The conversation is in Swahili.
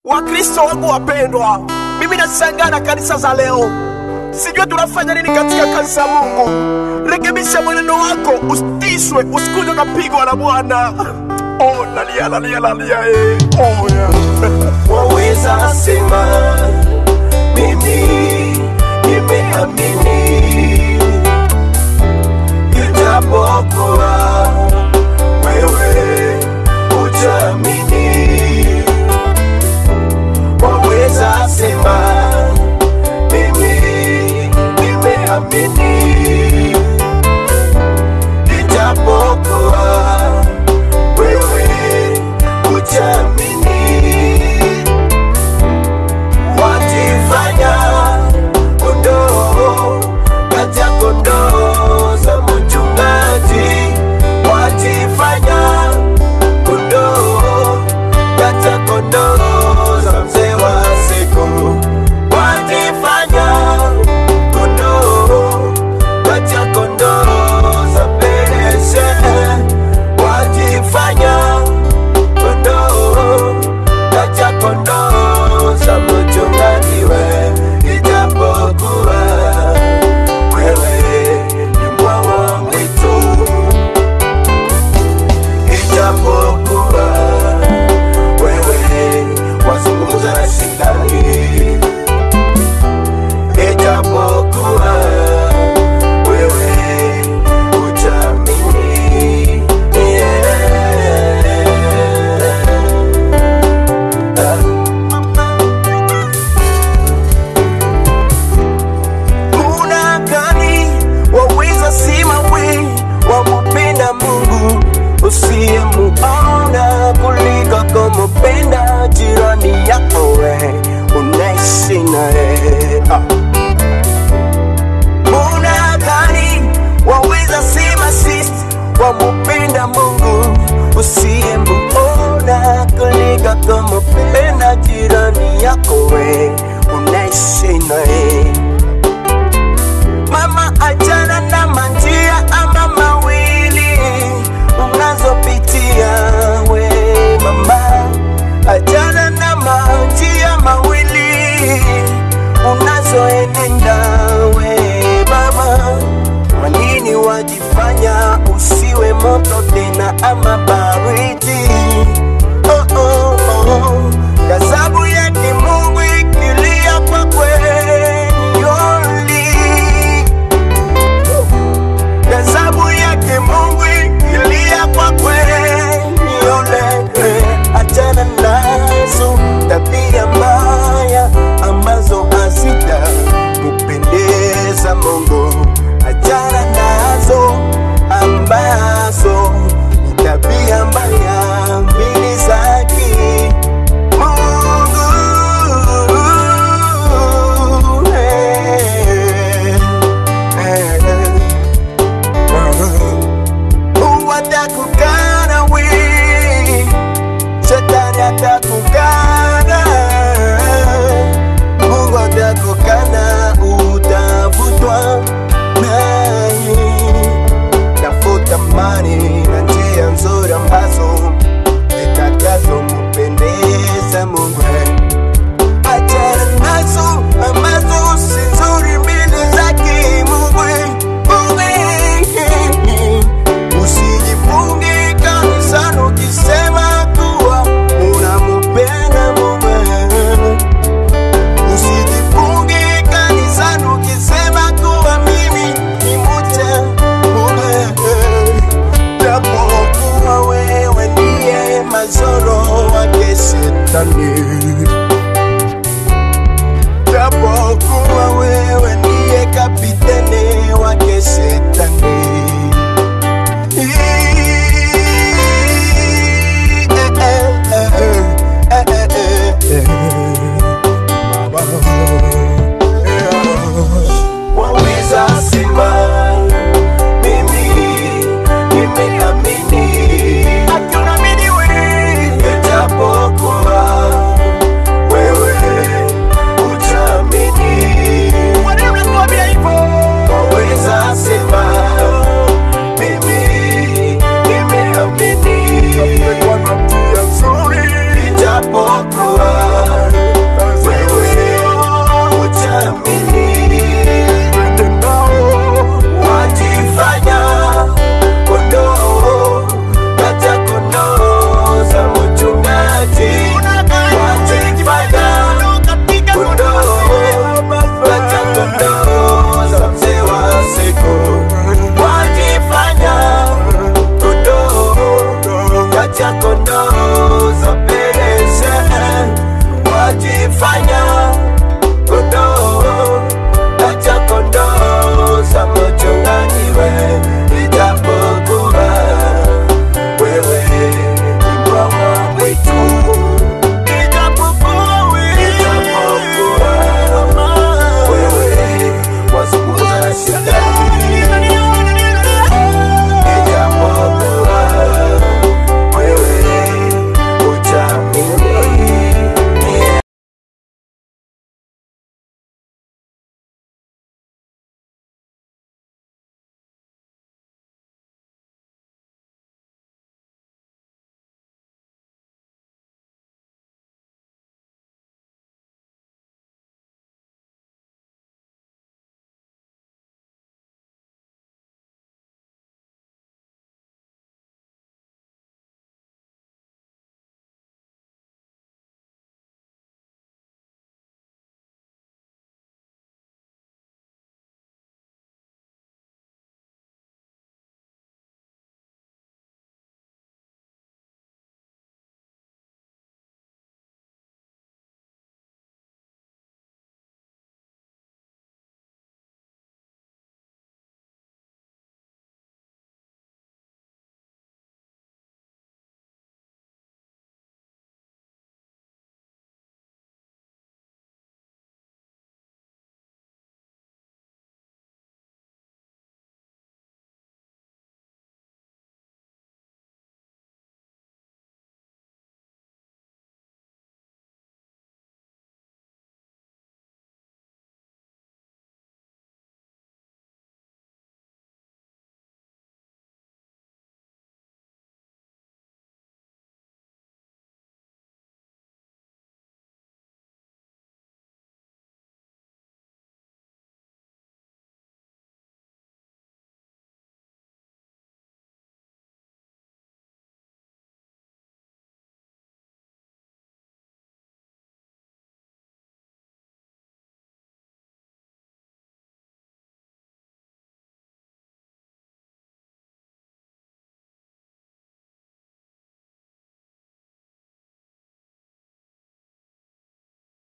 Wakristo wangu wapendwa, mimi nashangaa na kanisa za leo, sijui tunafanya nini katika kanisa ya Mungu. Rekebisha mwenendo wako, usitishwe, usikuje ukapigwa na Bwana. Oh, nalia nalia nalia, eh. Oh, yeah. waweza sema mimi nimeamini, ijapokuwa wewe hujaamini. Waweza sema mimi nimeamini, ijapokuwa wewe hujaamini wajifanya kondoo kati ya kondoo za mchungaji, wajifanya kondoo kati ya kondoo za mzee wa siku, wajifanya kondoo kati ya kondoo za pereshe, wajifanya kondoo kati ya kondoo za mchungaji we, ijapokuwa wewe ni mwawa mwitu, ijapokuwa wewe wazungumza na shindani, ijapokuwa wewe hujamini, yeah. Kuna gani waweza sema we wamupenda Mungu usiyemuona kuliko kumupenda jirani yako we unaishi naye ah. Kuna gani waweza sema sisi wamupenda Mungu usiyemuona kuliko kumupenda jirani yako we unaishi naye Mama, achana na manjia ama mawili unazopitia we mama, achana na manjia mawili unazoenenda we mama. Kwa nini wajifanya usiwe moto tena ama baridi? Oh, oh, oh. Gazabu yake Mungu ikilia kwa kweli only Gazabu yake Mungu ikilia kwa kweli ole, achana nazo tabia mbaya ambazo hazita kupendeza Mungu, achana nazo ambazo ni tabia mbaya mbili zake Mungu eh, eh, Mungu atakukana we, shetani atakukana, Mungu atakukana, utavutwa naye. Tafuta amani na njia nzuri ambazo zitakazompendeza Mungu. Achana nazo ambazo si nzuri mbele zake Mungu. Mungu. Usijifunge kanisani ukisema kuwa unampenda Mungu. Usijifunge kanisani ukisema kuwa mimi ni mcha Mungu. Japokuwa wewe ndiye mazoro wake shetani.